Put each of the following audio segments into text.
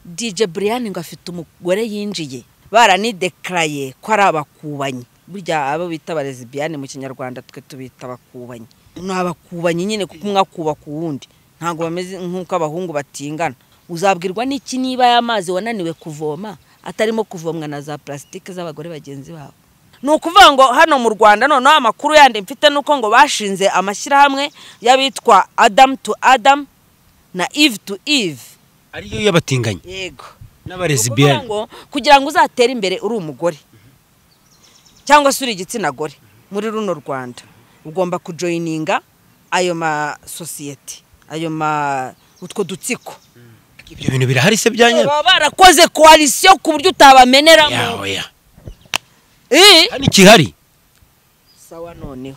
dj brian ngo afite umugore yinjiye baranidekaraye ko ari abakubanyi burya abo bita abarezi biyane mu kinyarwanda twe tubita abakubanyi ni abakubanyi nyine kuko umwe akuba ku wundi ntabwo bameze nk'uko abahungu batingana uzabwirwa n'iki niba y'amazi wananiwe kuvoma atarimo kuvomwa na za purasitike z'abagore bagenzi babo ni ukuvuga ngo hano mu rwanda noneho amakuru yandi mfite ni uko ngo bashinze amashyirahamwe y'abitwa adamu tu adamu na ive tu ive ariyo y'abatinganyi yego Ni n'abarezi ukuvuga biyane ngo kugira ngo uzatere imbere uri umugore cyangwa se uri igitsina gore muri runo rwanda ugomba kujoyininga ayo masosiyete ayo ma utwo dutsiko ibyo bintu birahari se byanya baba barakoze koalisiyo ku buryo utabameneramo yawe ya Eh? hano ikihari sawa noneho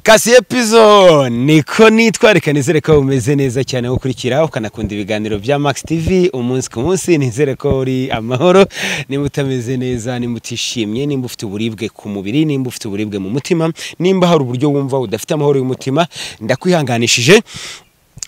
kasiye pizo niko nitwa reka nizere ko umeze neza cyane gukurikira ukanakunda ibiganiro bya max tv umunsi ku munsi nizere ko uri amahoro nimba utameze neza nimba utishimye nimba ufite uburibwe ku mubiri nimba ufite uburibwe mu mutima nimba hari uburyo wumva udafite amahoro y'umutima ndakwihanganishije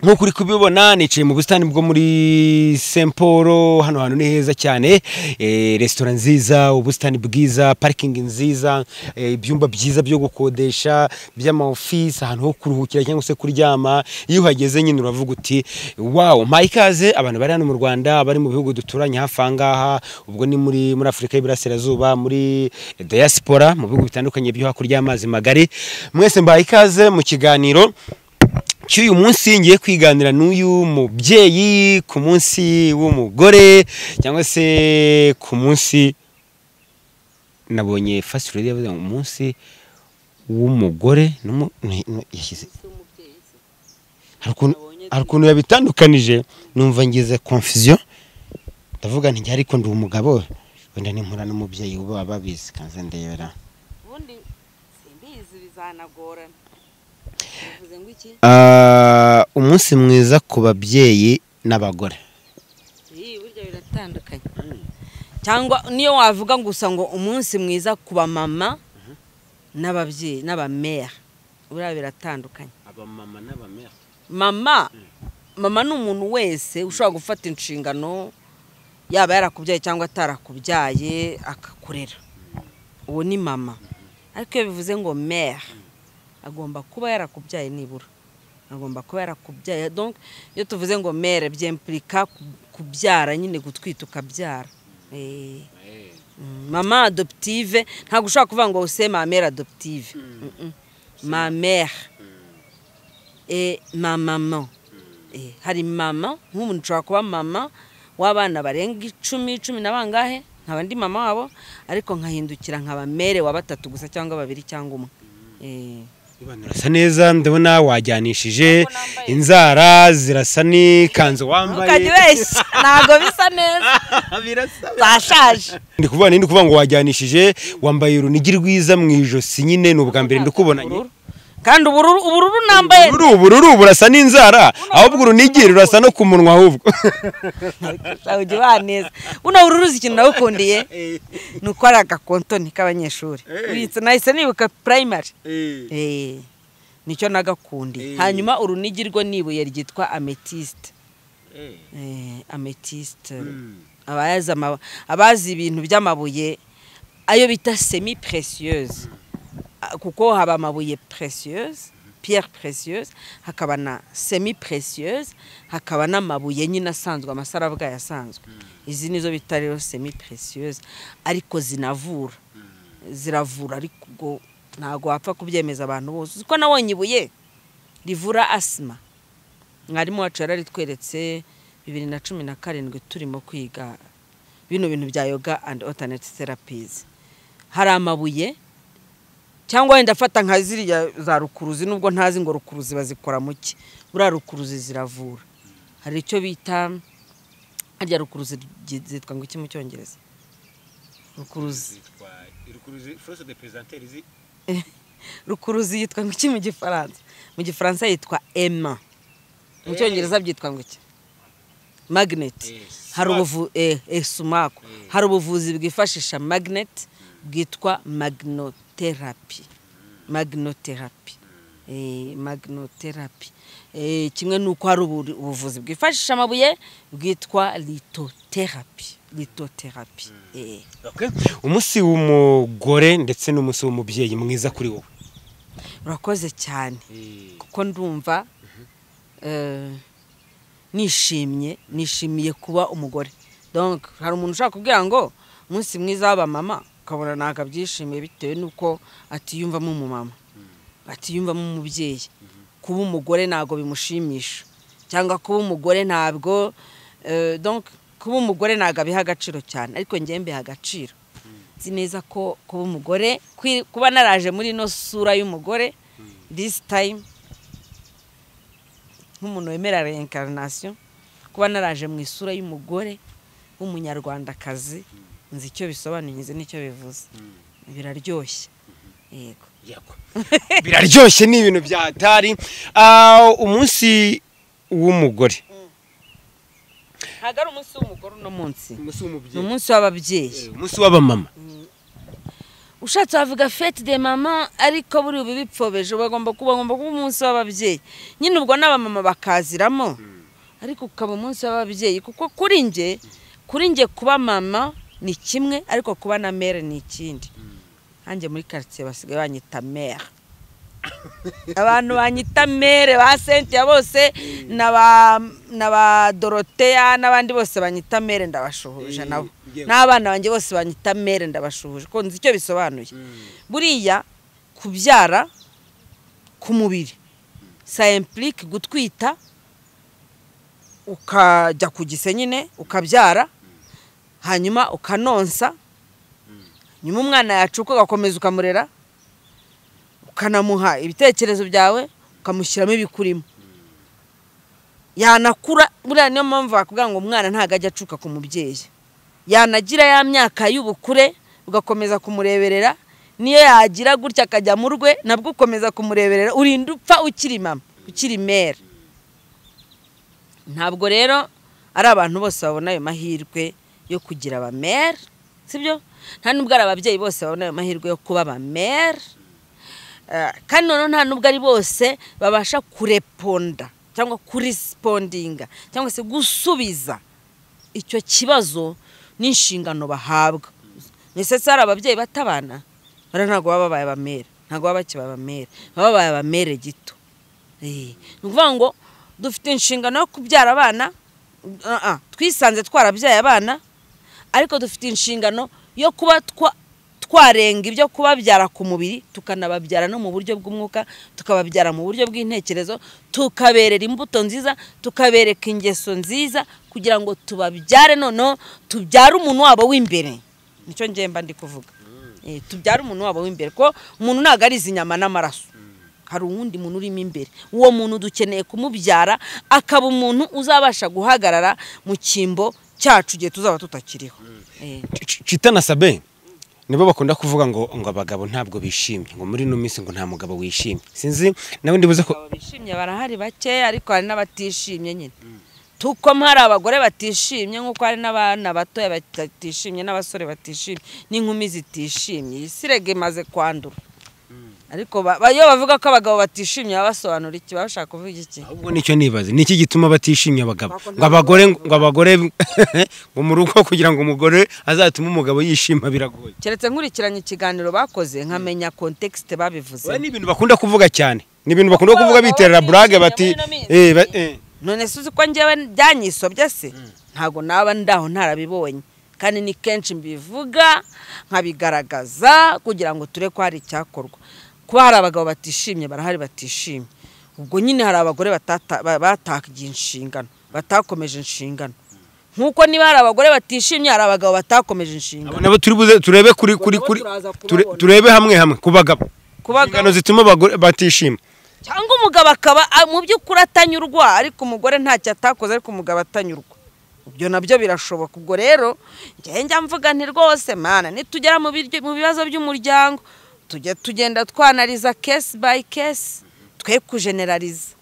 nk'uko uri kubibona nicaye mu busitani bwo muri Saint Paul hano hantu ni heza cyane eh, resitora nziza ubusitani bwiza parikingi nziza eh, ibyumba byiza byo gukodesha by'ama office ahantu ho kuruhukira cyangwa se kuryama iyo uhageze nyine uravuga uti wow mpaye ikaze abantu bari hano mu Rwanda bari mu bihugu duturanye hafi aha ngaha ubwo ni muri muri Afurika y'Iburasirazuba muri diaspora mu bihugu bitandukanye byo hakurya y'amazi magari mwese mbaye ikaze mu kiganiro cy'uyu munsi ngiye kwiganira n'uyu mubyeyi ku munsi w'umugore cyangwa se ku munsi nabonye fasiti rero yavuze ngo umunsi w'umugore n'umu- ni- ni- yashyize Hari ukuntu- hari ukuntu yabitandukanije numva ngize confusion ndavuga nti njye ariko ndi umugabo wenda nimpura n'umubyeyi uba babizi kanze ndebera ubundi simbizi bizanagorana bivuze ngo iki Ah, umunsi mwiza ku babyeyi n'abagore iyi burya biratandukanye cyangwa niyo wavuga gusa ngo umunsi mwiza ku bamama n'ababyeyi n'abameya buriya biratandukanye abamama n'abamera mama mama ni umuntu wese ushobora gufata inshingano yaba yarakubyaye cyangwa atarakubyaye akakurera uwo ni mama ariko iyo bivuze ngo meya agomba kuba yarakubyaye nibura agomba kuba yarakubyaye donc iyo tuvuze ngo mere byempirika kubyara nyine gutwita ukabyara Eh. Mm, mama adoptive ntabwo ushobora kuvuga ngo use mamere adoptive Mm-mm. mamere eh, ma mama Eh, hari mama nk'umuntu ushobora kuba mama w'abana barenga icumi cumi na bangahe nkaba ndi mama wabo ariko nkahindukira nkaba mere wa batatu gusa cyangwa babiri cyangwa umwe Eh. Abantu urasa neza ndabona wajyanishije Ntabwo nambaye. inzara zirasa n'ikanzu ntukajye wambaye ubeshya ntabwo bisa neza Birasa. zashaje ndi kuvuga ni ndi kuvuga ngo wajyanishije wambaye urunigi rwiza mu ijosi nyine ni ubwa mbere ndikubonanye kandi ubururu ubururu nambaye uru ubururu burasa n'inzara ahubwo urunigi rurasa no ku munwa ahubwo ujya ubaneza buno bururu uzi ikintu nawukundiye ni uko ari agakontoni k'abanyeshuri ubitse nahise nibuka primary Eh, nicyo nagakundiye Eh. hanyuma urunigi rwo nibuye ryitwa ametiste Eh, ametiste abazi ama- abazi ibintu by'amabuye ayo bita semi précieuse Ah, kuko haba amabuye précieuse pierre précieuse hakaba na semi précieuse hakaba n'amabuye nyine asanzwe amasarabwa yasanzwe izi nizo bita rero semi précieuse ariko zinavura ziravura ariko ubwo ntabwo wapfa kubyemeza abantu bose uzi ko nabonye ibuye rivura asima mwarimu wacu yararitweretse bibiri na cumi na karindwi turimo kwiga bino bintu bya yoga and alternate therapies hari amabuye cyangwa wenda afata nka ziriya za rukuruzi nubwo ntazi ngo rukuruzi bazikora mu ki buriya rukuruzi ziravura hari icyo bita harya rukuruzi ry- zitwa ngo iki mu cyongereza rukuruzi rukuruzi yitwa ngo iki mu gifaransa mu gifaransa yitwa ema mu cyongereza byitwa ngo iki magneti hari ubuvu eh, eh, sumaku hari ubuvuzi bwifashisha magnet bwitwa magnotherapy magnotherapy maginoterapi kimwe n'uko hari ubuvuzi bwifashisha amabuye bwitwa litoterapi litoterapi umunsi w'umugore ndetse n'umunsi w'umubyeyi mwiza kuri wowe urakoze cyane kuko ndumva eh, nishimye nishimiye kuba umugore donc hari umuntu ushaka kubwira ngo umunsi mwiza w'abamama ukabona ntabwo abyishimiye bitewe n'uko atiyumvamo umumama atiyumvamo umubyeyi kuba umugore ntabwo bimushimisha cyangwa kuba umugore ntabwo eh, donc kuba umugore ntabwo abiha agaciro cyane ariko njyewe mbiha agaciro nzi neza ko kuba umugore kwi- kuba naraje muri ino sura y'umugore this time nk'umuntu wemera reincarnation kuba naraje mu isura y'umugore w'umunyarwandakazi nzi icyo bisobanuye nzi n'icyo bivuze biraryoshye yego biraryoshye ni ibintu bya hatari Ah, umunsi w'umugore ntabwo ari umunsi w'umugore uno munsi umunsi ni w'umubyeyi umunsi w'ababyeyi umunsi w'abamama ushatse wavuga fete de mama ariko buri ubu bipfobeje bagomba kuba bagomba kuba umunsi w'ababyeyi nyine ubwo n'abamama bakaziramo ariko ukaba umunsi w'ababyeyi kuko kuri njye kuri njye kuba mama ni kimwe ariko kuba na mere ni ikindi hanjye muri karitsiye basigaye banyita mere abantu banyita mere ba sentiya bose na ba na ba doroteya n'abandi bose banyita mere ndabashuhuje nabo yewe. n'abana banjye bose banyita mere ndabashuhuje ko nzi icyo bisobanuye buriya kubyara ku mubiri sa implique gutwita ukajya ku gise nyine ukabyara hanyuma ukanonsa nyuma umwana yacuka ugakomeza ukamurera ukanamuha ibitekerezo byawe ukamushyiramo ibikurimo yanakura buriya niyo mpamvu bakubwira ngo umwana ntabwo ajya acuka ku mubyeyi yanagira ya myaka y'ubukure ugakomeza kumureberera niyo yagira gutya akajya mu rwe nabwo ukomeza kumureberera urinda upfa ukiri mama ukiri mere ntabwo rero ari abantu bose babona ayo mahirwe yo kugira abamere sibyo nta n'ubwo ari ababyeyi bose babona ayo mahirwe yo kuba abamere Eh, kandi noneho nta nubwo ari bose babasha kureponda cyangwa kurisipondinga cyangwa se gusubiza icyo kibazo n'inshingano bahabwa ni sesari ababyeyi batabana bara ntabwo baba babaye abamere ntabwo baba bakibaye abamere baba babaye abamere gito Eh, ni ukuvuga ngo dufite inshingano yo kubyara abana ah, ah, twisanze twarabyaye abana ariko dufite inshingano yo kuba twa- twarenga ibyo kubabyara ku mubiri tukanababyara no mu buryo bw'umwuka tukababyara mu buryo bw'intekerezo tukaberera imbuto nziza tukabereka ingeso nziza kugira ngo tubabyare noneho tubyare umuntu wabo w'imbere nicyo njye mba ndi kuvuga Eh, tubyare umuntu wabo w'imbere ko umuntu ntabwo ari izi nyama n'amaraso hari uwundi muntu urimo imbere uwo muntu dukeneye kumubyara akaba umuntu uzabasha guhagarara mu cyimbo cyacu igihe tuzaba tutakiriho Eh. cita na sabe nibo bakunda kuvuga ngo ngo abagabo ntabwo bishimye ngo muri ino minsi ngo nta mugabo wishimye sinzi nawe ndibuze ko abagabo bishimye barahari bakeya ariko hari n'abatishimye nyine tuko hari abagore batishimye nk'uko hari n'abana batoya batishimye n'abasore batishimye n'inkumi zitishimye iyi si rege imaze kwandura ariko ba- ba- iyo bavuga ko abagabo batishimye baba basobanura iki baba bashaka kuvuga iki ahubwo nicyo nibaze niki gituma batishimye abagabo Ntabwo ngo abagore ngo abagore ngo mu rugo kugira ngo umugore azatume umugabo yishima biragoye keretse nkurikiranye ikiganiro bakoze nkamenya kontekisite babivuze Oya, ni ibintu bakunda kuvuga cyane ni ibintu bakunda Abagabo kuvuga biterera burage bishimye bati muri ino minsi. eh, ba- eh. none se uzi ko njyewe byanyisobye se ntabwo naba ndaho ntarabibonye kandi ni kenshi mbivuga nkabigaragaza kugira ngo ture ko hari icyakorwa kuba hari abagabo batishimye barahari batishimye ubwo nyine hari abagore batata- ba- batagiye inshingano batakomeje inshingano nk'uko niba hari abagore batishimye hari abagabo batakomeje inshingano Abo nabo turi buze turebe kuri kuri nabo kuri turaza ture- kubabona. turebe hamwe hamwe ku bagabo Ku bagabo- inshingano zituma abagore batishima cyangwa umugabo akaba a- mu by'ukuri atanyurwa ariko umugore ntacyo atakoze ariko umugabo atanyurwa ibyo nabyo birashoboka ubwo rero njye njya mvuga nti rwose mana nitugera mu biryo- mu bibazo by'umuryango tujye tugenda twanariza kesi bayi kesi twe kujenerariza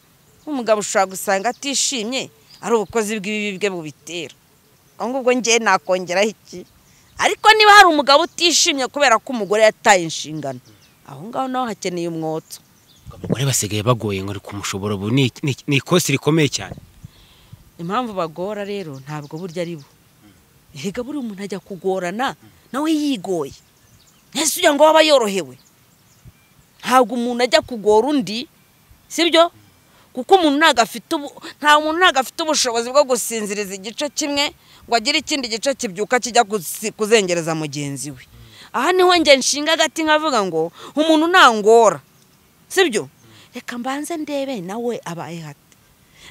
umugabo ushobora gusanga atishimye ari ubukozi bw'ibibi bwe bubitera ubwo ngubwo njye nakongeraho iki ariko niba hari umugabo utishimye kubera ko umugore yataye inshingano aho ngaho naho hakeneye umwoto abagore basigaye bagoye ngo kumushobora ubu ni ni- ni ikosi rikomeye cyane impamvu bagora rero ntabwo burya ari bo erega buri umuntu ajya kugorana nawe yigoye ntese ugira ngo waba yorohewe ntabwo umuntu ajya kugora undi sibyo kuko umuntu ntabwo afite ubu nta muntu ntabwo afite ubushobozi bwo gusinziriza igice kimwe ngo agire ikindi gice kibyuka kijya kuzi- kuzengereza mugenzi we aha niho njye nshinga agati nkavuga ngo umuntu ntangora sibyo reka mbanze ndebe nawe abaye hate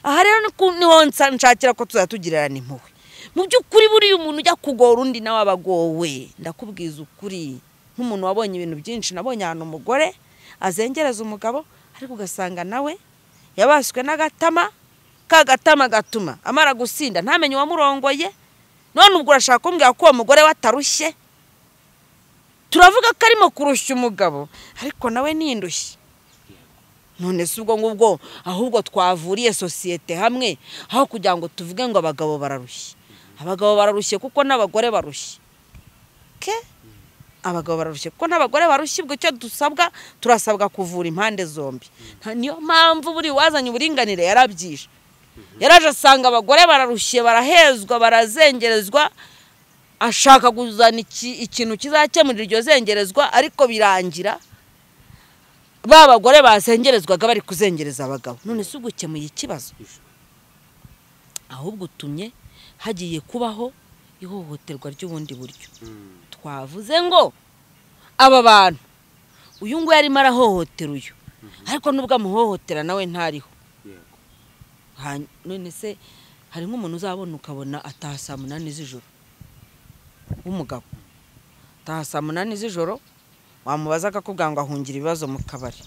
aha rero ni ku- niho nsa- nshakira ko tuzajya tugirana impuhwe mu by'ukuri buriya umuntu ujya kugora undi nawe aba agowe ndakubwiza ukuri nk'umuntu wabonye ibintu byinshi nabonye ahantu umugore azengereza umugabo ariko ugasanga nawe yabaswe n'agatama ka gatama gatuma amara gusinda ntamenye uwamurongoye none ubwo urashaka kumbwira ko uwo mugore we atarushye turavuga ko arimo kurushya umugabo ariko nawe ni indushyi none si ubwo ngubwo ahubwo twavuriye sosiyete hamwe aho kugira ngo tuvuge ngo abagabo bararushye abagabo bararushye kuko n'abagore barushye ke abagabo bararushye kuko n'abagore barushye ubwo icyo dusabwa turasabwa kuvura impande zombi Nta- niyo mpamvu buri wazanye uburinganire yarabyishe yaraje asanga abagore bararushye barahezwa barazengerezwa ashaka kuzana iki- ikintu kizakemurira iryo zengerezwa ariko birangira ba bagore basengerezwaga bari kuzengereza abagabo none si ugukemuye ikibazo ahubwo utumye hagiye kubaho ihohoterwa ry'ubundi buryo twavuze ngo aba bantu uyu nguyu arimo arahohotera uyu ariko nubwo amuhohotera nawe ntariho Ha- none se hari nk'umuntu uzabona ukabona ataha saa munani z'ijoro w'umugabo ataha saa munani z'ijoro wamubaza akakubwira ngo ahungira ibibazo mu kabari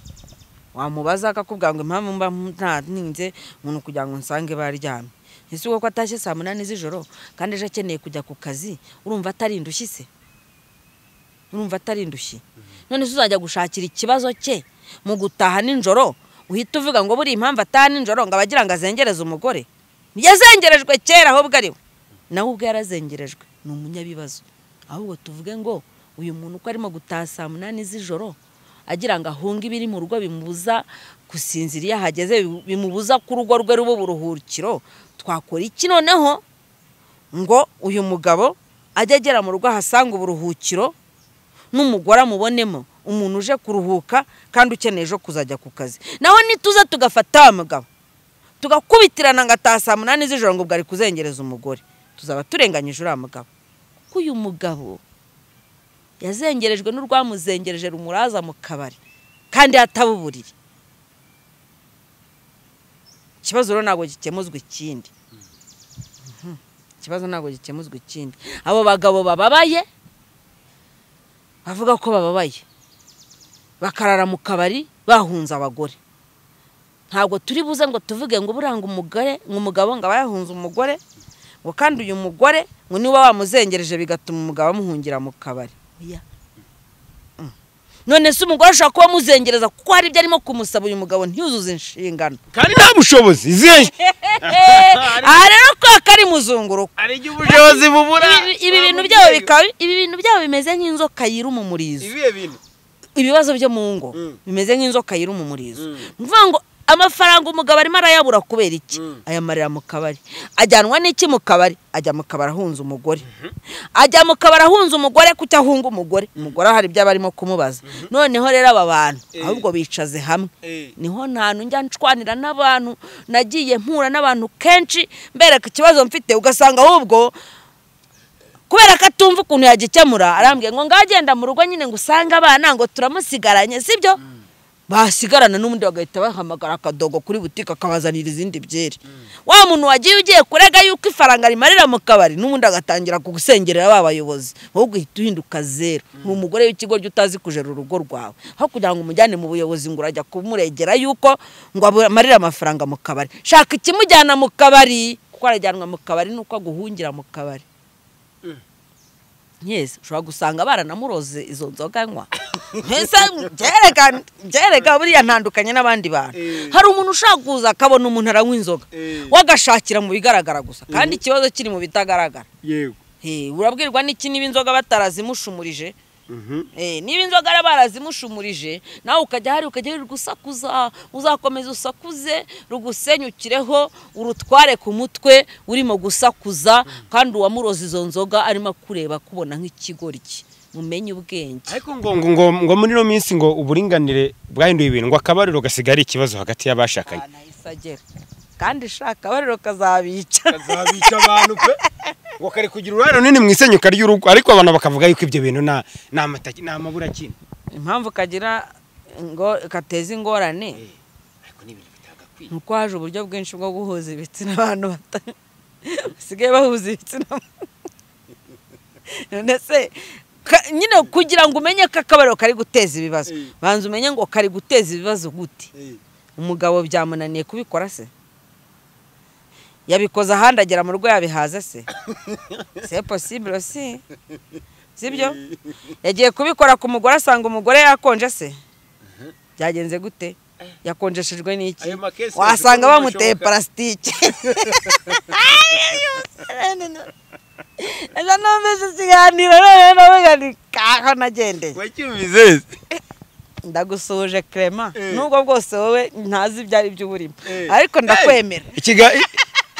wamubaza akakubwira ngo impamvu mba ntaninze umuntu kugira ngo nsange baryamye ese kuko atashye saa munani z'ijoro kandi ejo akeneye kujya ku kazi urumva atari indushyi se urumva atari indushyi none se uzajya gushakira ikibazo cye mu gutaha nijoro uhita uvuga ngo buriya impamvu ataha nijoro ngo abagira ngo azengereze umugore yazengerejwe kera ahubwo ari we nawe ubwo yarazengerejwe ni umunyabibazo ahubwo tuvuge ngo uyu muntu uko arimo gutaha saa munani z'ijoro agira ngo ahunge ibiri mu rugo bimubuza gusinzira iyo ahageze bimu- bimubuza ko urugo rwe ruba uburuhukiro twakora iki noneho ngo uyu mugabo ajye agera mu rugo ahasanga uburuhukiro n'umugore amubonemo umuntu uje kuruhuka kandi ukeneye ejo kuzajya ku kazi naho nituza tugafata wa mugabo tugakubitirana ngo ataha saa munani z'ijoro ngo ubwo ari kuzengereza umugore tuzaba turenganyije uriya mugabo kuko uyu mugabo yazengerejwe n'urwamuzengereje rumuraza mu kabari kandi hatabuburire ikibazo rero ntabwo gikemuzwa ikindi Mhm. ikibazo ntabwo gikemuzwa ikindi abo bagabo bababaye bavuga ko bababaye bakarara mu kabari bahunze abagore ntabwo turi buze ngo tuvuge ngo buranga umugore ngo umugabo ngo aba yahunze umugore ngo kandi uyu mugore ngo niba wamuzengereje bigatuma umugabo amuhungira mu kabari Oya. Mm. none se umugore ashobora kuba amuzengereza kuko hari ibyo arimo kumusaba uyu mugabo ntiyuzuze inshingano kandi nta bushobozi izihe aha rero kubera ko ari muzunguruko hari igihe ubushobozi bubura Ibi- ibi bintu byabo bikaba ibi bintu byabo bimeze nk'inzoka yiruma umurizo ibihe bintu ibibazo byo mu ngo Mm. bimeze nk'inzoka yiruma umurizo Mm. ni ukuvuga ngo amafaranga umugabo arimo arayabura kubera iki Mm. ayamarira mu kabari ajyanwa n'iki mu kabari ajya mu kabari ahunze umugore ajya mu kabari ahunze umugore kuko ahunga umugore umugore hari ibyo aba arimo kumubaza noneho rero aba bantu Eh. ahubwo bicaze hamwe Eh. niho ntantu njya nshwanira n'abantu nagiye mpura n'abantu kenshi mbereka ikibazo mfite ugasanga ahubwo kubera ko atumva ukuntu yagikemura arambwiye ngo ngaho agenda mu rugo nyine ngo usange abana ngo turamusigaranye sibyo basigarana n'ubundi bagahita bahamagara akadogo kuri butike akabazanira izindi byeri wa muntu wagiye ugiye kurega yuko ifaranga rimarira mu kabari n'ubundi agatangira kugusengerera ba bayobozi wowe ugahita uhinduka zeru ni umugore w'ikigo jya utazi kujera urugo rwawe aho kugira ngo umujyane mu buyobozi ngo urajya kumuregera yuko ngo amarire amafaranga mu kabari shaka ikimujyana mu kabari kuko arajyanwa mu kabari nuko aguhungira mu kabari Yes, ushobora gusanga baranamuroze izo nzoga anywa mbese byereka byereka buriya ntandukanye n'abandi bantu Eh. hari umuntu ushaka kuza akabona umuntu aranywa inzoga Eh. wagashakira mu bigaragara gusa kandi ikibazo kiri mu bitagaragara yego Eh, urabwirwa n'iki niba inzoga batarazimushumurije Eh, niba inzoga ari barazimushumurije nawe ukajya hari ukajya rugusakuza uzakomeza usakuze rugusenyukireho urutware ku mutwe urimo gusakuza kandi uwamuroza izo nzoga arimo akureba akubona nk'ikigoryi mumenye ubwenge ariko ngo ngo ngo ngo muri ino minsi ngo uburinganire bwahinduye ibintu ngo akabariro gasigara ari ikibazo hagati y'abashakanye ahantu ahise agera kandi shaka bariro kazabica kazabica abantu pe ngo kari kugira uruhare runini mu isenyuka ry'urugo ariko abantu bakavuga yuko ibyo bintu nta nta mataki nta maburakina impamvu kagira ngo kateza ingorane ariko ni ibintu bitagakwiye nuko haje uburyo bwinshi bwo guhuza ibitsina abantu bata- basigaye bahuza ibitsina none se ka- nyine kugira ngo umenye ko akabariro kari guteza ibibazo Eh. banza umenye ngo kari guteza ibibazo gute umugabo byamunaniye kubikora se yabikoze ahandi agera mu rugo yabihaza se se posibiro si sibyo yagiye kubikora ku mugore asanga umugore yakonje se byagenze gute yakonjeshejwe n'iki Ayo makesi wasanga yose uko bamuteye bishoboka. parasitike ejo numvise ikiganiro noneho navuga ni kaho nagendeye wacyumvize ndagusuhuje Clement Eh. nubwo bwose wowe ntazi ibyo ari byo uburimo Eh. ariko ndakwemera Ikiga- i-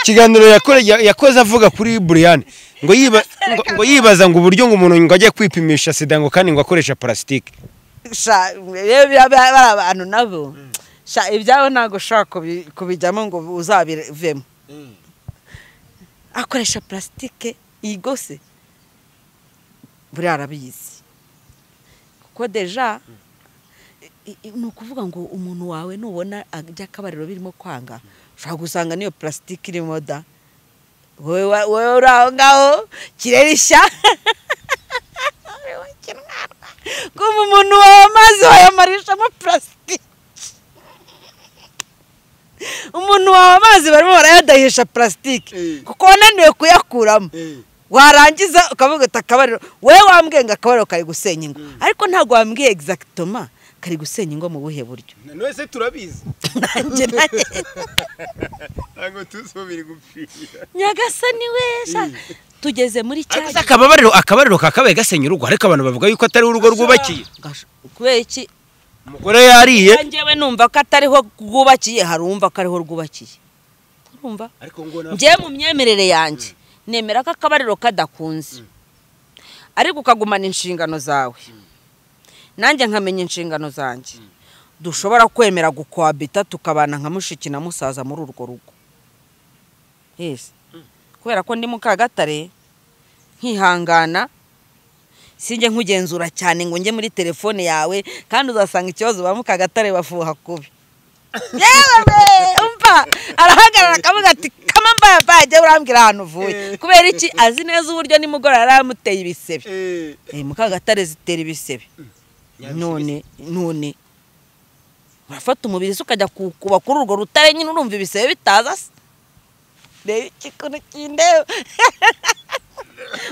ikiganiro yakore- ya- yakoze avuga kuri buriyani ngo yiba- ngo- ngo yibaza ngo uburyo ngo umuntu ngo ajye kwipimisha sida ngo kandi ngo akoresha parasitike Sha, rero biriya bya- bariya bantu nabo sha ibyabo ntabwo ushobora kubi- kubijyamo ngo uzabivemo akoresha purasitike yigose buriya arabizi kuko deja i- i- ni ukuvuga ngo umuntu wawe nubona ajya akabariro birimo kwanga ushobora gusanga n'iyo purasitike irimo da wowe wa- wowe uri aho ngaho kirere ishya kumva umuntu wawe amazi wayamarishamo purasitike umuntu wawe amazi barimo barayadahisha purasitike Eh. kuko wananiwe kuyakuramo warangiza ukavuga uti akabariro wowe wambwiye ngo akabariro kari gusenya ingo ariko ntabwo wambwiye egizagitoma kari gusenya ingo mu buhe buryo nose turabizi nanjye nanjye ntabwo tuzubire gupfira nyagasani we sha tugeze muri cya ariko se akababariro akabariro kakabaye gasenya urugo ariko abantu bavuga yuko atari urugo rwubakiye Gasha, kubera iki umugore yariye njyewe numva ko atariho rwubakiye hari uwumva ko ariho rwubakiye urumva ariko ngo njyewe mu myemerere yanjye nemera ko akabariro kadakunze ariko ukagumana inshingano zawe nanjye nkamenya inshingano zanjye dushobora kwemera gukwabita tukabana nka mushiki na musaza muri urwo rugo yesi kubera ko ndi mukagatare nkihangana sinjye nkugenzura cyane ngo njye muri telefone yawe kandi uzasanga ikibazo ba mukagatare bafuha kubi yewe we umva arahagarara akavuga ati kama mbaya mbaya jya urambwira ahantu uvuye kubera iki azi neza uburyo nimugoroba yari amuteye ibisebe Eh, mukagatare zitera ibisebe none none urafata umubiri se ukajya kuwukuba kuri urwo rutare nyine urumva ibisebe bitaza se reba ikikuntu kindeba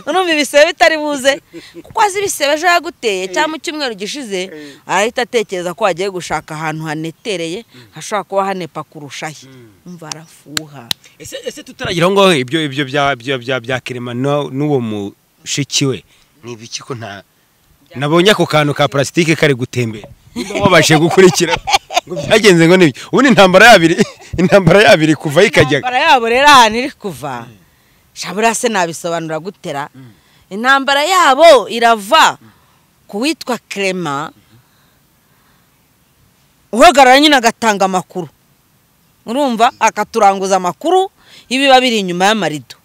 urumva ibisebe bitari buze kuko azi ibisebe ejo yaguteye cyangwa mu cyumweru gishize arahita atekereza ko wagiye gushaka ahantu hanetereye hashobora kuba hanepa kurushaho umva arafuha ese ese tutaragira aho ngaho ibyo ibyo bya bya bya bya kirema no- n'uwo mushiki we ni ibiki ko nta nabonye ako kantu ka parasitike kari gutembera nimba wabashe gukurikira ngo byagenze ngo n'ibyo ubundi intambara yabiri intambara yabiri kuva ikajya intambara yabo rero ahantu iri kuva shabura se nabisobanura gutera intambara yabo irava ku witwa kerema uhagarara nyine agatanga amakuru urumva akaturanguza amakuru y'ibiba biri inyuma y'amarido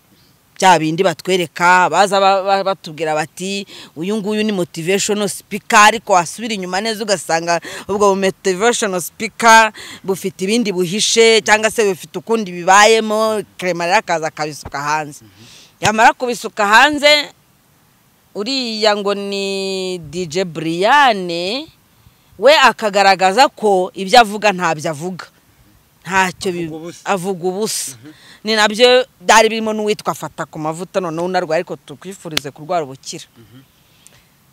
bya bindi batwereka baza ba- ba- batubwira bati uyu nguyu ni motivational speaker ariko wasubira inyuma neza ugasanga ubwo bu motivational speaker bufite ibindi buhishe cyangwa se bufite ukundi bibayemo kerema rero akaza akabisuka hanze yamara kubisuka hanze uriya ngo ni DJ Brian we akagaragaza ko ibyo avuga ntabyo avuga ntacyo bi- Avuga ubusa. avuga ubusa ni nabyo byari birimo n'uwitwa fata ku mavuta noneho unarwaye ariko tukwifurize kurwara ubukira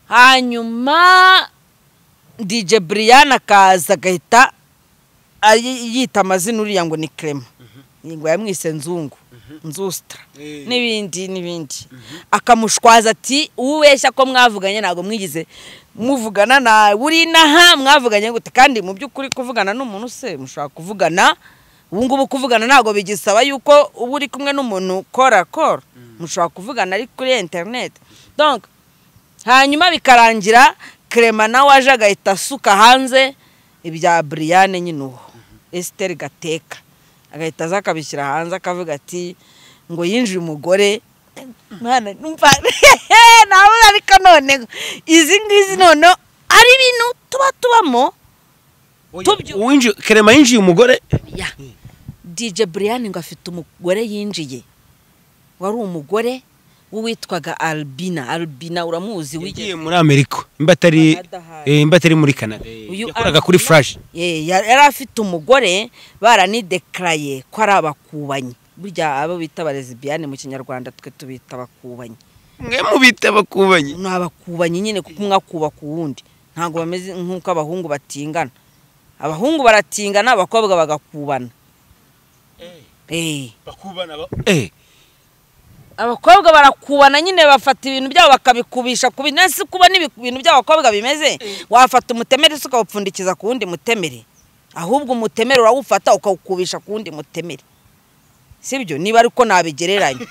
hanyuma DJ Brian akaza agahita ari- yita amazina uriya ngo ni kerema ngo yamwise nzungu nzusitara n'ibindi n'ibindi akamushwaza ati ubeshya ko mwavuganye ntabwo mwigize muvugana nawe uri inaha mwavuganye gute kandi mu by'ukuri kuvugana n'umuntu se mushobora kuvugana ubu ngubu kuvugana ntabwo bigisaba yuko uba uri kumwe n'umuntu kora kora mushobora kuvugana ari kuri interineti hanyuma bikarangira kerema nawe aje agahita asuka hanze ibya buriyane nyine uwo esiteri gateka agahita aza akabishyira hanze akavuga ati ngo yinjire umugore mwana numva nawe ariko none izi ngizi none ari ibintu tuba tubamo kerema yinjiye umugore ya dj buriyane ngo afite umugore yinjiye wari umugore w'uwitwaga albina albina uramuzi yagiye muri amerika imba atari eh, imba atari muri canada eh, Uyu yakoraga Albina- kuri flash Eh, yari yari afite umugore baranidekaraye ko ari abakubanyi burya abo bita abarezibiyane mu kinyarwanda twe tubita abakubanyi mwe mubita bakubanye ni abakubanyi nyine kuko umwe akubaka uwundi ntabwo bameze nk'uko abahungu batingana abahungu baratingana abakobwa bagakubana Eh. eh abakobwa barakubana nyine bafata ibintu byabo bakabikubisha ku bintu ese kuba ibintu by'abakobwa bimeze wafata umutemere se ukawupfundikiza ku wundi mutemere ahubwo umutemere urawufata ukawukubisha ku wundi mutemere sibyo niba ariko nabigereranya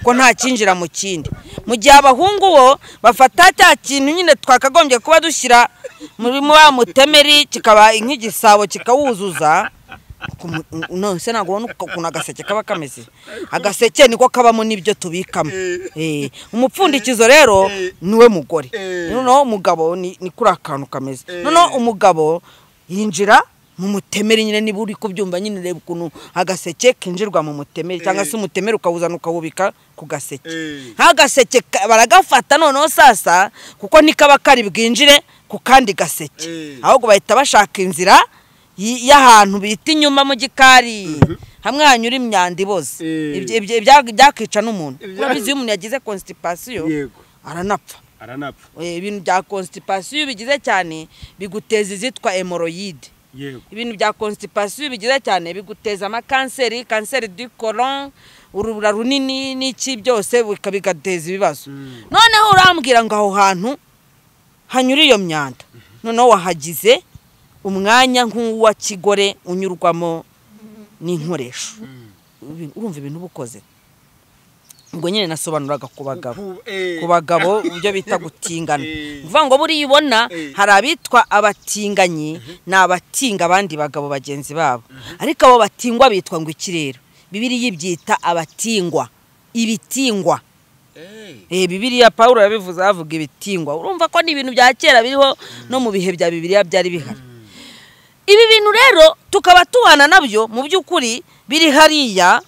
ko nta kinjira mu kindi mu gihe abahungu bo bafata cya kintu nyine twakagombye kuba dushyira muri wa mutemeri kikaba nk'igisabo kikawuzuza ku mu- nonese ntabwo ubona ukuntu agaseke kaba kameze agaseke niko kabamo n'ibyo tubikamo Eh, umupfundikizo rero niwe mugore noneho umugabo ni ni kuri akantu kameze noneho umugabo yinjira mu mutemeri nyine niba uri kubyumva nyine reba ukuntu agaseke kinjirwa mu mutemeri cyangwa se umutemeri ukawuzana ukawubika ku gaseke nk'agaseke ka- baragafata noneho sasa kuko ntikaba kari bwinjire ku kandi gaseke ahubwo bahita bashaka inzira y- y'ahantu bita inyuma mu gikari hamwe hanyura imyanda iboze Ibyo- ibyo- ibya- byakica n'umuntu urabizi iyo umuntu yagize constipation aranapfa aranapfa Eh, ibintu bya constipation iyo bigize cyane biguteza izitwa hemoroyide yego ibintu bya constipation iyo bigize cyane biguteza amakanseri kanseri du colon urubura runini n'iki byose bika- bigateza ibibazo noneho urambwira ngo aho hantu hanyura iyo myanda noneho wahagize umwanya nk'uwa kigore unyurwamo n'inkoresho Ibi- urumva ibintu uba ukoze ubwo nyine nasobanuraga ku bagabo ku bagabo ibyo bita gutingana ni ukuvuga ngo buriya ubona hari abitwa abatinganyi ni abatinga abandi bagabo bagenzi babo ariko abo batingwa bitwa ngo ikirere bibiriya ibyita abatingwa ibitingwa Eh, bibiriya paul yabivuze havuga ibitingwa urumva ko ni ibintu bya kera biriho no mu bihe bya bibiriya byari bihari ibi bintu rero tukaba tubana nabyo mu by'ukuri biri hariya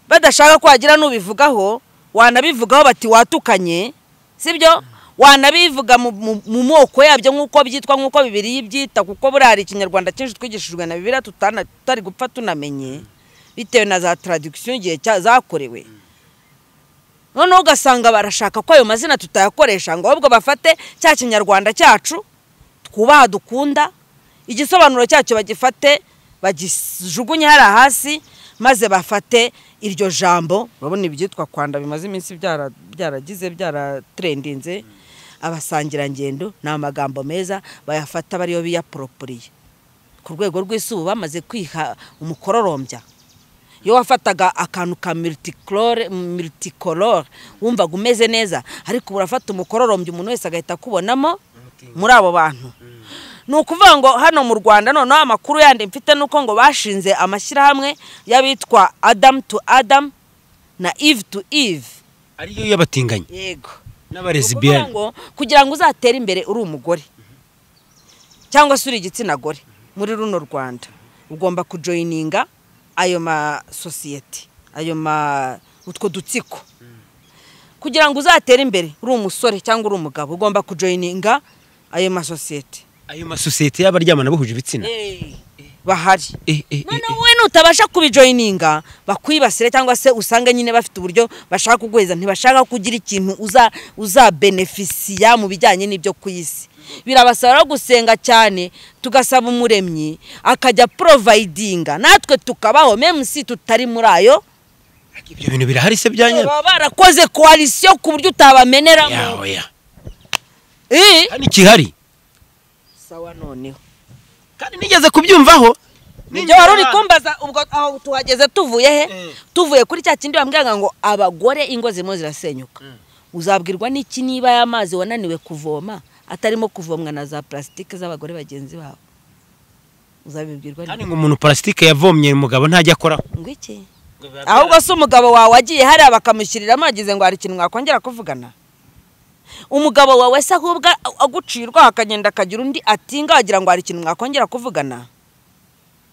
badashaka ko wagira n'ubivugaho wanabivugaho bati watukanye sibyo wanabivuga mu- mu mu moko yabyo nk'uko byitwa nk'uko bibiri byita kuko buriya hari ikinyarwanda cyinshi twigishijwe na bibiriya tutana- tutari gupfa tunamenye bitewe na za taradikisiyo igihe cya- zakorewe noneho ugasanga barashaka ko ayo mazina tutayakoresha ngo ahubwo bafate cya kinyarwanda cyacu twubaha dukunda igisobanuro cyacyo bagifate bagijugunye hariya hasi maze bafate iryo jambo urabona ibyitwa kwanda bimaze iminsi byara- byaragize byaratrendinze abasangirangendo ni amagambo meza bayafata bariyo biyaporoporiye ku rwego rw'isubu bamaze kwiha umukororombya iyo wafataga akantu ka miritikoro miritikoro wumvaga umeze neza ariko ubu urafata umukororombya umuntu wese agahita akubonamo muri abo bantu ni ukuvuga ngo hano mu rwanda noneho amakuru yandi mfite ni uko ngo bashinze amashyirahamwe y'abitwa adamu tu adamu na ivu tu ivu ariyo y'abatinganyi yego n'abarezibiyani ngo kugira ngo uzatere imbere uri umugore cyangwa se uri igitsina gore muri runo rwanda ugomba kujoyininga ayo masosiyete ayo ma utwo dutsiko kugira ngo uzatere imbere uri umusore cyangwa uri umugabo ugomba kujoyininga ayo masosiyete ayo masosiyete y'abaryamana bahuje ibitsina bahari Eh, eh, eh, noneho wowe nutabasha kubijoyininga bakwibasire cyangwa se usange nyine bafite uburyo bashaka kuguheza ntibashaka ko ugira ikintu uza uzabenefisiya mu bijyanye n'ibyo ku isi birabasaba rero gusenga cyane tugasaba umuremyi akajya porovayidinga natwe tukabaho memusi tutari muri ayo ibyo bintu birahari se bya nyabyo baba barakoze koalisiyo ku buryo utabameneramo yawe ya Eh, hano ikihari sawa noneho kandi nigeze kubyumvaho ibyo wari uri kumbaza ubwo aho tuhageze tuvuye he tuvuye kuri cya kindi bambwiraga ngo abagore ingo zirimo zirasenyuka uzabwirwa n'iki niba y'amazi wananiwe kuvoma atarimo kuvomwa na za purasitike z'abagore bagenzi babo uzabibwirwa kandi ngo umuntu parasitike yavomye umugabo ntajya akoraho ngo iki ahubwo se umugabo wawe wagiye hariya bakamushyiriramo yagize ngo hari ikintu mwakongera kuvugana umugabo wawe se ahubwo agucirwa akagenda akagira undi atinga wagira ngo hari ikintu mwakongera kuvugana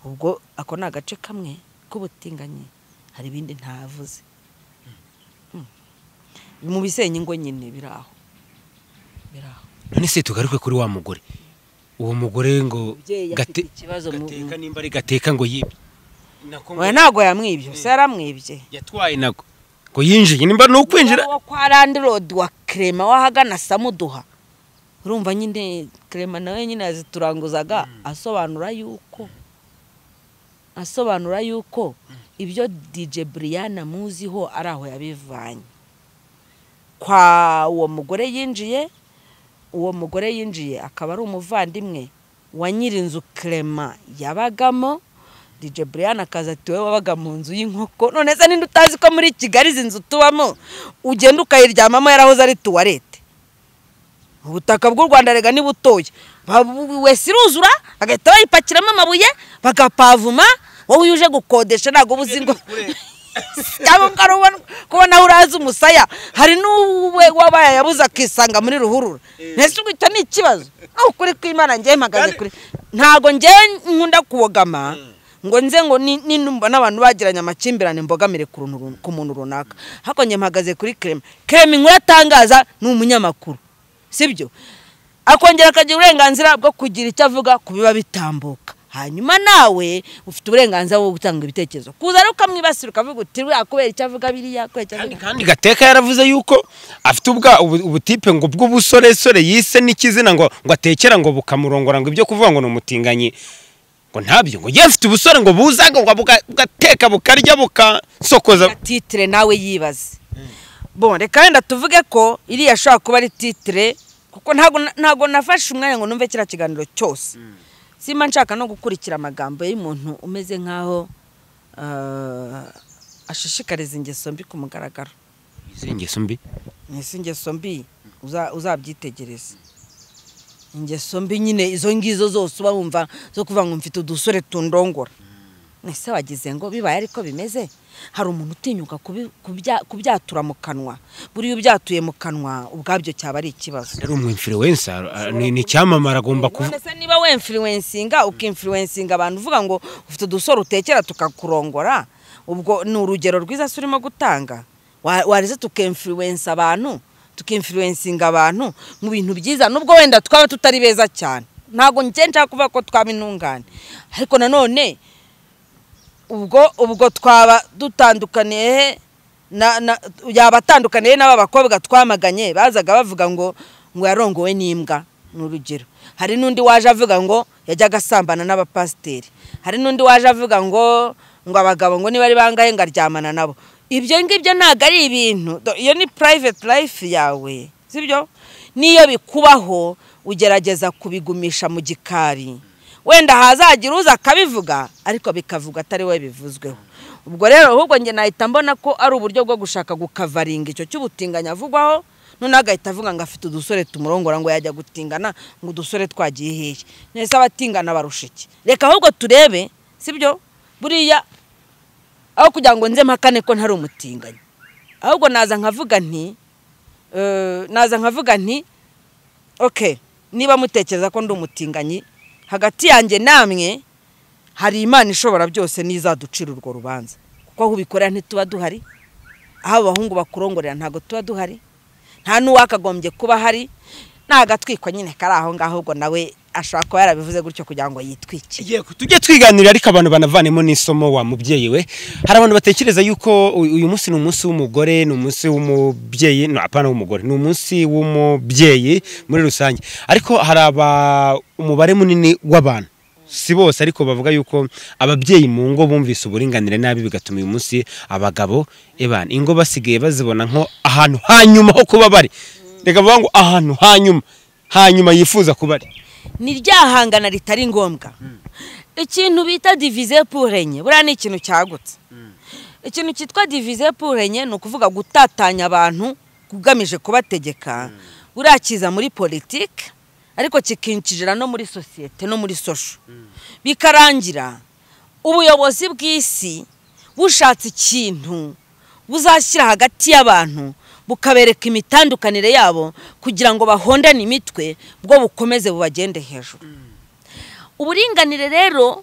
ubwo ako ni agace kamwe k'ubutinganyi hari ibindi ntavuze Mm. mu bisenya ingo nyine biri aho biri aho none se tugaruke kuri wa mugore uwo mugore ngo Umubyeyi afite gate- ikibazo mu- gateka nimba ari gateka ngo yibye Nako ngo we ntabwo yamwibye se yaramwibye yatwaye nago ngo yinjiye nimba ni ukwinjira wo kwa randi rodi wa kerema wahagana samuduha urumva nyine kerema nawe nyine yazituranguzaga asobanura yuko asobanura yuko ibyo dj buriyana muziho ari aho yabivanye kwa uwo mugore yinjiye uwo mugore yinjiye akaba ari umuvandimwe wa nyirinzu kerema yabagamo dj brian akaza ati wowe wabaga mu nzu y'inkoko none se ninde utazi ko muri kigali izi nzu tubamo ugenda ukayiryamamo yarahoze ari tuwarete ubutaka bw'u rwanda rega ni butoya Ba- bu- wese iruzura bagahita bayipakiramo amabuye bagapavuma wowe iyo uje gukodesha ntabwo uba uzi ngo cyangwa ubwo ari ubona- kubona aho urazi umusaya hari n'uwe wabaye yabuze akisanga muri ruhurura mbese ubwo icyo ni ikibazo aho ukuri kw'imana ngewe mpagaze kuri ntabwo ngewe nkunda kuwogama ngo nze ngo ni- ni- numva n'abantu bagiranye amakimbirane mbogamire ku runtu run- ku muntu runaka hako ngewe mpagaze kuri kerema kerema inkuru atangaza ni umunyamakuru sibyo akongera akagira uburenganzira bwo kugira icyo avuga ku biba bitambuka hanyuma nawe ufite uburenganzira bwo gutanga ibitekerezo kuza rero ukamwibasira ukavuga uti "Buriya kubera icyo avuga biriya kubera icyo kandi avuga kandi gateka yaravuze yuko afite ubwa ubu- ubutipe ngo bw'ubusoresore yise n'ikizina ngo ngo atekera ngo bukamurongora ngo ibyo kuvuga ngo ni umutinganyi ngo ntabyo ngo yewe afite ubusore ngo buzaga ngo buga- bugateka bukarya bukasokoza biriya titire nawe yibaze bon reka wenda tuvuge ko iriya ashobora kuba ari titire kuko ntago na- ntago nafashe umwanya ngo numve kiriya kiganiro cyose simba nshaka no gukurikira amagambo y'umuntu umeze nk'aho ah, ashishikariza ingeso mbi ku mugaragaro izi ngeso mbi ese ingeso mbi uza- uzabyitegereze ingeso mbi nyine izo ngizo zose uba wumva zo kuvuga ngo mfite udusore tundongora ese wagize ngo bibaye ariko bimeze hari umuntu utinyuka kubi- kubya- kubyatura mu kanwa buriya ubyatuye mu kanwa ubwabyo cyaba ari ikibazo yari umwinfluencer ah, ni ni icyamamare agomba kuvuga none se niba wemfiriwensinga ukimfiriwensinga abantu uvuga ngo ufite udusore utekera tukakurongora ubwo ni urugero rwiza se urimo gutanga Wa- wareze tukemfiriwensa abantu tukimfiriwensinga abantu mu bintu byiza nubwo wenda twaba tutari beza cyane ntabwo njye nshaka kuvuga ko twaba intungane ariko nanone ubwo ubwo twaba dutandukaniye he na, na, yaba atandukaniye he n'aba bakobwa twamaganye bazaga bavuga ngo ngo yarongowe n'imbwa ni urugero hari n'undi waje avuga ngo yajyaga asambana n'abapasiteri hari n'undi waje avuga ngo ngo abagabo ngo niba ari bangahe ngo aryamana nabo ibyo ngibyo ntabwo ari ibintu Do- iyo ni private life yawe sibyo n'iyo bikubaho ugerageza kubigumisha mu gikari wenda hazagira uza akabivuga ariko bikavuga atari we bivuzweho ubwo rero ahubwo njye nahita mbona ko ari uburyo bwo gushaka gukavaringa icyo cy'ubutinganyi avugwaho noneho agahita avuga ngo afite udusore tumurongora ngo yajya gutingana ngo udusore twagiye hehe nese abatingana barusha iki reka ahubwo turebe sibyo buriya aho kugira ngo nze mpakane ko ntari umutinganyi ahubwo naza nkavuga nti eh, naza nkavuga nti okay niba mutekereza ko ndi umutinganyi hagati yanjye namwe hari imana ishobora byose n'izaducira urwo rubanza kuko aho ubikorera ntituba duhari aho abahungu bakurongorera ntabwo tuba duhari nta n'uwakagombye kuba ahari ni agatwikwa nyine kari aho ngaho ubwo nawe ashobora kuba yarabivuze gutyo kugira ngo yitwikire Yego, tujye twiganirira ariko abantu banavanemo n'isomo wa mubyeyi we hari abantu batekereza yuko u- uyu munsi ni umunsi w'umugore ni umunsi w'umubyeyi no, apana w'umugore ni umunsi w'umubyeyi muri rusange ariko hari aba- umubare munini w'abantu si bose ariko bavuga yuko ababyeyi mu ngo bumvise uburinganire nabi bigatuma uyu munsi abagabo ebana ingo basigaye bazibona nko ahantu hanyuma ho kuba bari reka bavuga ngo ahantu hanyuma hanyuma yifuza kuba ari ni ryahangana ritari ngombwa ikintu bita divize purenye buriya ni ikintu cyagutse ikintu cyitwa divize purenye ni ukuvuga gutatanya abantu ugamije kubategeka buriya kiza muri politiki ariko kikinjira no muri sosiyete no muri sosho bikarangira ubuyobozi bw'isi bushatse ikintu buzashyira hagati y'abantu bukabereka imitandukanire yabo kugira ngo bahondane imitwe bwo bukomeze bubagende hejuru uburinganire rero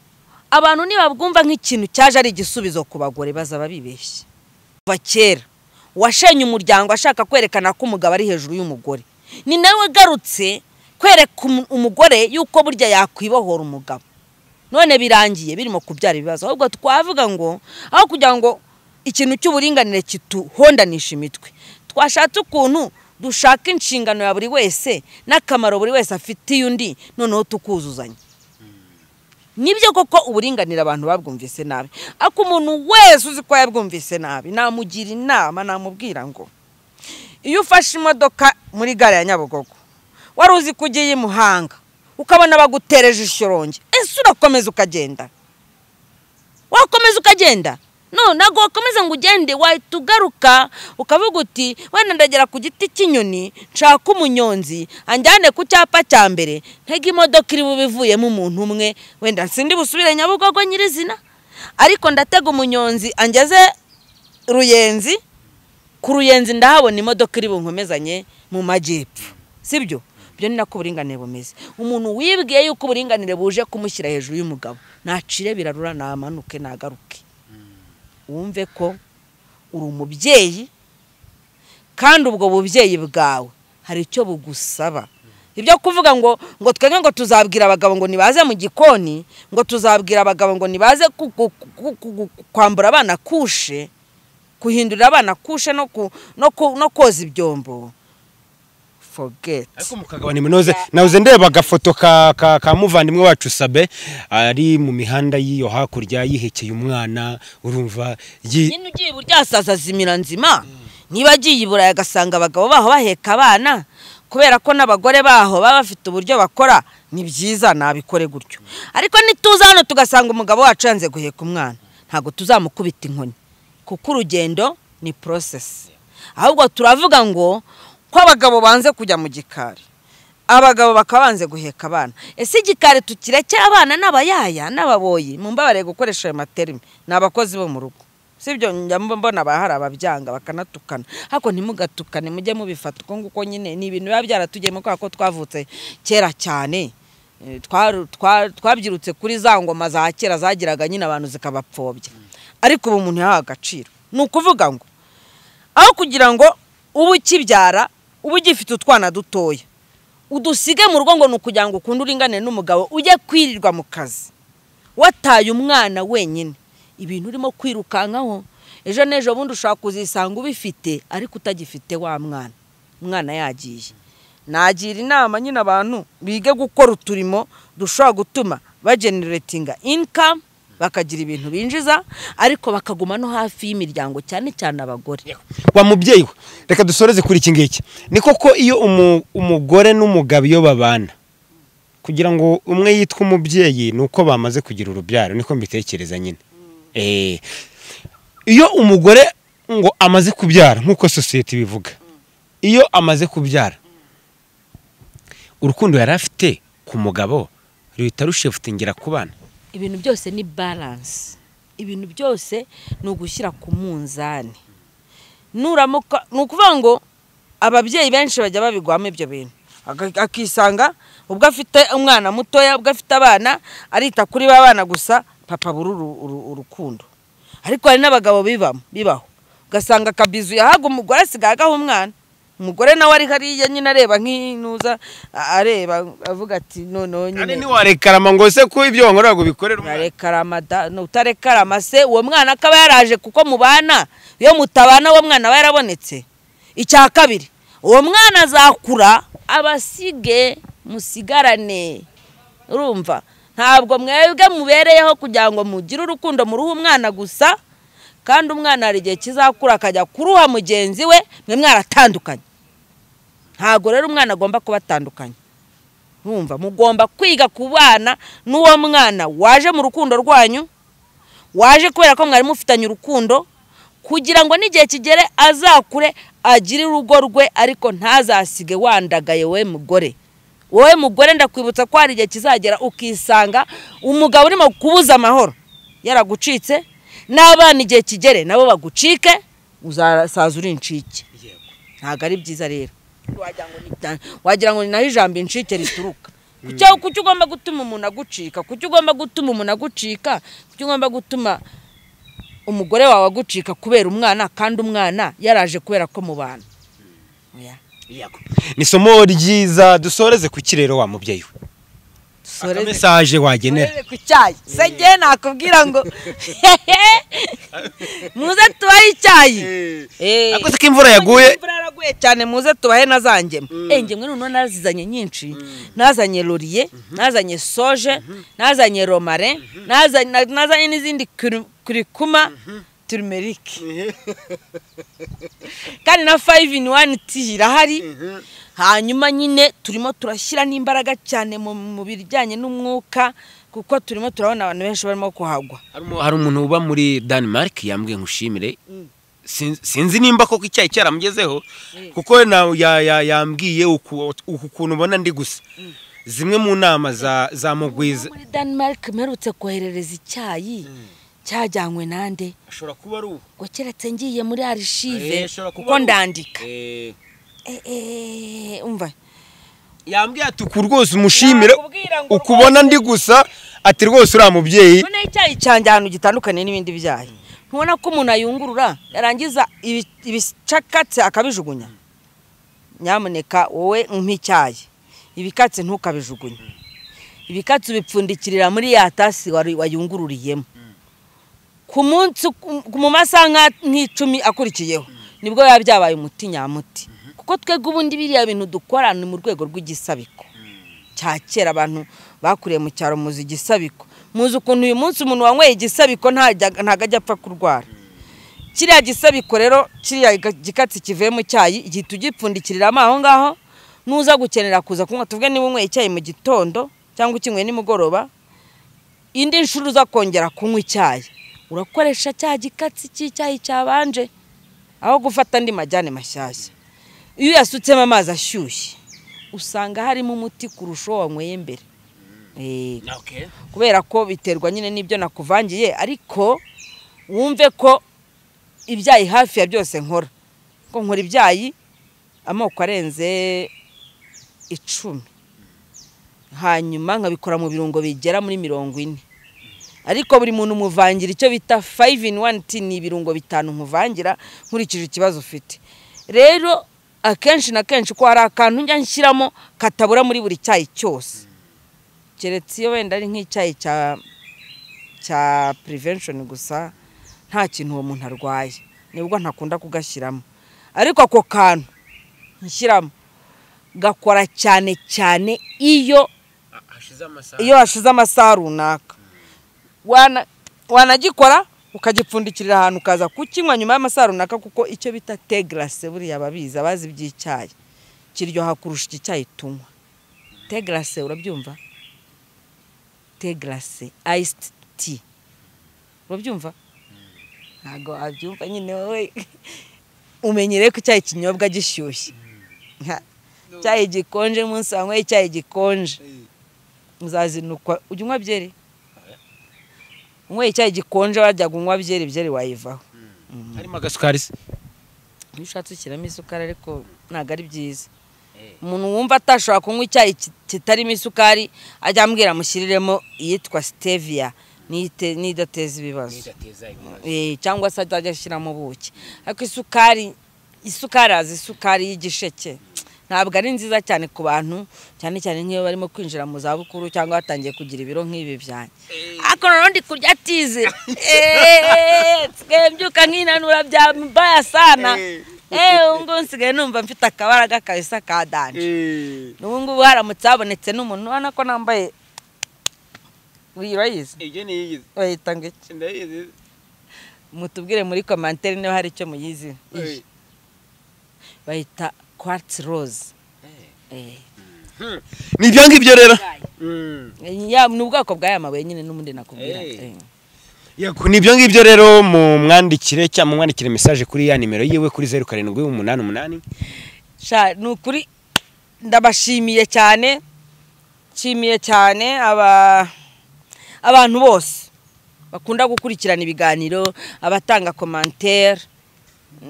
abantu ntibabwumva nk'ikintu cyaje ari igisubizo ku bagore baza babibeshye kuva kera uwashenye umuryango ashaka kwerekana ko umugabo ari hejuru y'umugore ni nawe ugarutse kwereka umugore yuko burya yakwibohora umugabo none birangiye birimo kubyara ibibazo ahubwo twavuga ngo aho kugira ngo ikintu cy'uburinganire kituhondanisha imitwe twashatse ukuntu dushaka inshingano ya buri wese n'akamaro buri wese afitiye undi noneho tukuzuzanya nibyo koko uburinganire abantu babwumvise nabi ariko umuntu wese uzi ko yabwumvise nabi namugira inama namubwira ngo iyo ufashe imodoka muri gare ya nyabugogo wari uzi ko ugiye i muhanga ukabona bagutereje ishyorongi ese urakomeza ukagenda wakomeza ukagenda no ntabwo wakomeza ngo ugende wahita ugaruka ukavuga uti wenda ndagera ku giti cy'inyoni nshaka umunyonzi anjyane ku cyapa cya mbere ntege imodoka iri bube ivuyemo umuntu umwe wenda sindi busubire nyabugogo nyirizina ariko ndatega umunyonzi angeze ruyenzi ku ruyenzi ndahabona imodoka iri bunkomezanye mu majyepfo sibyo ibyo ni nako uburinganire bumeze umuntu wibwiye yuko uburinganire buje kumushyira hejuru y'umugabo nacire birarura namanuke nagaruke wumve ko uri umubyeyi kandi ubwo bubyeyi bwawe hari icyo bugusaba ibyo kuvuga ngo ngo twebwe ngo tuzabwira abagabo ngo nibaze mu gikoni ngo tuzabwira abagabo ngo nibaze kwambura abana kushe guhindurira abana kushe no koza ibyombo ariko mukagabana iminoze nawe ndeba agafoto ka muvandimwe wacu sabe ari mu mihanda y'iyo hakurya yihekeye umwana urumva nyine ugiye buryasaza zimira nzima niba agiye i burayi agasanga abagabo baho baheka abana kubera ko n'abagore baho baba bafite uburyo bakora ni byiza nabikore gutyo ariko nituza hano tugasanga umugabo wacu yanze guheka umwana ntabwo tuzamukubita inkoni kuko urugendo ni porosesi ahubwo turavuga ngo ko abagabo banze kujya mu gikari abagabo bakaba banze guheka abana ese igikari tukirekera abana n'abayaya n'ababoyi mu mbabare gukoresha ayo materime ni abakozi bo mu rugo si ibyo mbona bahari ababyanga bakanatukana ariko ntimugatukane mujye mubifata uko nguko nyine ni ibintu biba byaratugiyemo kubera ko twavutse kera cyane twabyirutse kuri za ngoma za kera zagiraga nyine abantu zikabapfobya ariko ubu umuntu yahawe agaciro ni ukuvuga ngo aho kugira ngo uba ukibyara uba ugifite utwana dutoya udusige mu rugo ngo ni ukugira ngo ukunde uringanire n'umugabo ujye kwirirwa mu kazi wataye umwana wenyine ibintu urimo kwirukankaho ejo n'ejo bundi ushobora kuzisanga ubifite ariko utagifite wa mwana umwana yagiye nagira inama nyine abantu bige gukora uturimo dushobora gutuma bageneratinga inikamu bakagira ibintu binjiza ariko bakaguma no hafi y'imiryango cyane cyane abagore wa mubyeyi we reka dusoreze kuri iki ngiki ni koko iyo umugore n'umugabo iyo babana kugira ngo umwe yitwe umubyeyi ni uko bamaze kugira urubyaro niko mbitekereza nyine iyo umugore ngo amaze kubyara nk'uko sosiyete ibivuga iyo amaze kubyara urukundo yari afite ku mugabo ruhita rushefutingira ku bana ibintu byose ni baranse ibintu byose ni ugushyira ku munzani nuramuka ni ukuvuga ngo ababyeyi benshi bajya babigwamo ibyo bintu akisanga ubwo afite umwana mutoya ubwo afite abana arita kuri ba bana gusa papa buri urukundo ariko hari n'abagabo bibamo bibaho ugasanga akabizu yahaga umugore asigaye agaha umwana umugore nawe ari hariya nyine areba nk'inuza areba avuga ati noneho nyine ntiwarekarama ngo se ko ibyo wankorera ngo ubikorere umwana utarekarama se uwo mwana akaba yaraje kuko mubana iyo mutabana uwo mwana aba yarabonetse icya kabiri uwo mwana azakura abasige musigarane urumva ntabwo mwebwe mubereyeho kugira ngo mugire urukundo muruhe umwana gusa kandi umwana hari igihe kizakura akajya kuruha mugenzi we mwe mwaratandukanye ntabwo rero umwana agomba kuba atandukanye mwumva mugomba kwiga ku bana n'uwo mwana waje mu rukundo rwanyu waje kubera ko mwari mufitanye urukundo kugira ngo n'igihe kigere azakure agire urugo rwe ariko ntazasige wandagaye we mugore wowe mugore ndakwibutsa ko hari igihe kizagera ukisanga umugabo urimo kubuza amahoro yaragucitse n'abana igihe kigere nabo bagucike uzasaza uri incike ntabwo ari byiza rero wagira ngo ni naho ijambo incike rituruka kuki ugomba gutuma umuntu agucika kuki ugomba gutuma umuntu agucika kuki ugomba gutuma umugore wawe agucika kubera umwana kandi umwana yaraje kubera ko mu bantu ni isomo ryiza dusoreze ku kirero wa mubyeyi we dusoreze mesaje wagenera dusoreze ku cyayi se ngewe nakubwira ngo muze tubahe icyayi Eh. akoze ko imvura yaguye imvura yaraguye cyane muze tubahe na za ngemu Eh, ngemwe noneho nazizanye nyinshi nazanye loriye nazanye soje nazanye romare nazanye na- nazanye n'izindi kuri- kurikuma turimerike kandi na fayive ini wani ti irahari hanyuma nyine turimo turashyira n'imbaraga cyane mu- mu bijyanye n'umwuka kuko turimo turabona abantu benshi barimo kuhagwa Hari umu- hari umuntu uba muri denmark yambwiye ngo ushimire Sin- sinzi nimba koko icyayi cyaramugezeho kuko na- ya- ya- yambwiye uku uku kuntu ubona ndi gusa zimwe mu nama za za mugwiza muri denmark mperutse koherereza icyayi cyajyanywe nande ashobora kuba ari ubu ngo keretse ngiye muri Eh, arishive ashobora kuba kuko ari ubu. ndandika Eh, Eh, eh, umva yambwiye ati uku rwose umushimire Nakubwira ngo ukubona ndi gusa ati rwose uriya mubyeyi noneho icyayi cyanjye ahantu gitandukanye n'ibindi byayi ntubona ko umuntu ayungurura yarangiza ibi- ibicakatse akabijugunya nyamuneka wowe nk'icyayi ibikatse ntukabijugunye ibikatse ubipfundikirira muri ya tasi wari- wayungururiyemo ku munsi ku- mu masaha nka- nk'icumi akurikiyeho nibwo biba byabaye umuti nyamuti kuko twebwe ubundi biriya bintu dukora ni mu rwego rw'igisabiko cya kera abantu bakuriye mu cyaro muzi igisabiko muzi ukuntu uyu munsi umuntu wanyweye igisabiko ntajya- ntabwo ajya apfa kurwara kiriya gisabiko rero kiriya ga- gikatsi kivuye mu cyayi igihita ugipfundikiriramo aho ngaho nuza gukenera kuza kunywa tuvuge niba unyweye icyayi mu gitondo cyangwa ukinyweye nimugoroba indi nshuro uza kongera kunywa icyayi urakoresha cya gikatsi cy'icyayi cyabanje aho gufata andi majyane mashyashya iyo uyasutsemo amazi ashyushye usanga harimo umuti kurusha uwo wanyweye mbere Eh, kubera ko biterwa nyine n'ibyo nakuvangiye ariko wumve ko ibyayi hafi ya byose nkora ko nkora ibyayi amoko arenze icumi hanyuma nkabikora mu birungo bigera muri mirongo ine ariko buri muntu umuvangira icyo bita fayive ini wani ti ni ibirungo bitanu nkuvangira nkurikije ikibazo ufite rero akenshi na kenshi ko hari akantu njya nshyiramo katabura muri buri cyayi cyose keretse iyo wenda ari nk'icyayi cya cya purivenshoni gusa nta kintu uwo muntu arwaye nibwo ntakunda kugashyiramo ariko ako kantu nshyiramo gakora cyane cyane iyo iyo hashize amasaha runaka Wana- wanagikora ukagipfundikirira ahantu ukaza kukinywa nyuma y'amasaha runaka kuko icyo bita tegarase buriya babizi abazi iby'icyayi kiryoha kurusha iki cyayi tunywa tegarase urabyumva tegarase ayisiti ti urabyumva ntabwo wabyumva nyine wowe umenyereye ko icyayi kinyobwa gishyushye Nka- icyayi gikonje munsi wanyweye icyayi gikonje muzazinukwa ujya unywa byeri unyweye icyayi gikonje wajyaga unywa byeri byeri wayivaho harimo agasukari se iyo ushatse ushyiramo isukari ariko ntabwo ari byiza Eh. umuntu wumva atashobora kunywa icyayi ki- kitarimo isukari ajya ambwira amushyiriremo iyitwa siteviya n'iyite- n'idateza ibibazo Eh, cyangwa se azajya ashyiramo ubuki ariko isukari isukari azi isukari y'igisheke ntabwo ari nziza cyane ku bantu cyane cyane nk'iyo barimo kwinjira mu zabukuru cyangwa batangiye kugira ibiro nk'ibi byanjye ariko noneho ndi kurya tize Eh, twembyuka nk'inanura bya mbaya sana eee ubungubu nsigaye numva mfite akabaraga kabisa ka danje n'ubungubu haramutse habonetse n'umuntu ubona ko nambaye urayizi ibyo niyigize bayita ngo iki ndayizi mutubwire muri komantere niba hari icyo muyizi bayita kwatsi roze ni ibyo ngibyo rero ni ubwoko bw'aya mabuye nyine n'ubundi nakubwira Eh. Yego, ni ibyo ngibyo rero mu mwandikire cyangwa mu mwandikire mesaje kuri ya nimero yiwe kuri zeru karindwi umunani umunani Sha, ni ukuri ndabashimiye cyane nshimiye cyane aba abantu bose bakunda gukurikirana ibiganiro abatanga komantere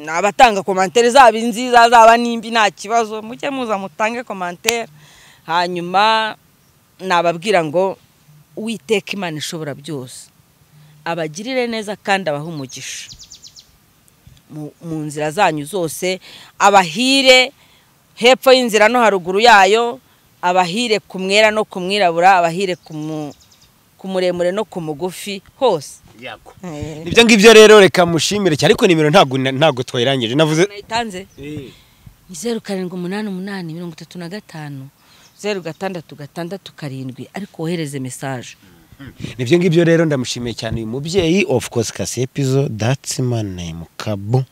abatanga komantere zaba nziza zaba n'imbi nta kibazo mujye muza mutange komantere hanyuma nababwira ngo uwiteka imana ishobora byose abagirire neza kandi abahe umugisha mu- mu nzira zanyu zose abahire hepfo y'inzira no haruguru yayo abahire ku mwera no ku mwirabura abahire ku mu- ku muremure no ku mugufi hose Eh, ibyo ngibyo rero reka mushimire cyane ariko nimero ntabwo ntabwo twayirangije navuze nayitanze ni zeru karindwi umunani umunani mirongo itatu na gatanu zeru gatandatu gatandatu karindwi ariko wohereze mesaje nibyo ngibyo rero ndamushimiye cyane uyu mubyeyi of course kase episode that's my name kabu